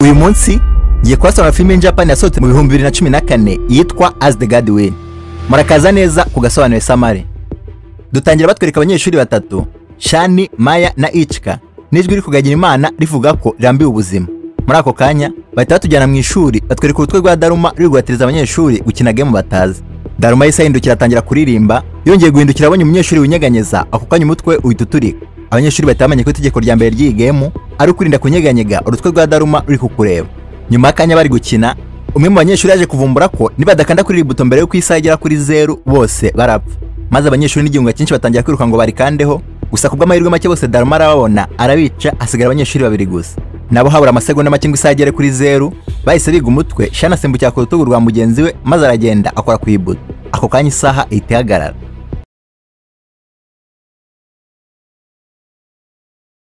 uyu munsi ngiye kubasaba filime Japan yasohotse mu bihumbi bibiri na cumi na kane yitwa As the God Will murakaza neza ku gasobanuro samare dutangira batwereka abanyeshuri batatu Shani Maya na Ichika n'ijwi rikugagira imana rivuga ko rirambiwe ubuzima muri ako kanya bahita batujyana mu ishuri batwereka urutwe rwa Daruma ruri guhatiriza abanyeshuri gukina game batazi Daruma yahise ahindukira atangira kuririmba yongeye guhindukira abonye umunyeshuri winyeganyeza ako kanya umutwe uhita uturika abanyeshuri bahita bamenya ko itegeko rya mbere ry'iyi gemu ari ukwirinda kunyeganyega urutwe rwa Daruma ruri kukureba nyuma y'akanya bari gukina umwe mu banyeshuri yaje kuvumbura ko nibadakanda kuri iri buto mbere y'uko isaha igera kuri zeru bose barapfa maze abanyeshuri n'igihunga cyinshi batangira kwiruka ngo barikandeho gusa ku bw'amahirwe make bose Daruma arababona arabica hasigara abanyeshuri babiri gusa nabo habura amasegonda make ngo isaha igere kuri zeru bahise biga umutwe shana asimbukira ku rutugu rwa mugenzi we maze aragenda akora ku ibuto ako kanya isaha ihita ihagarara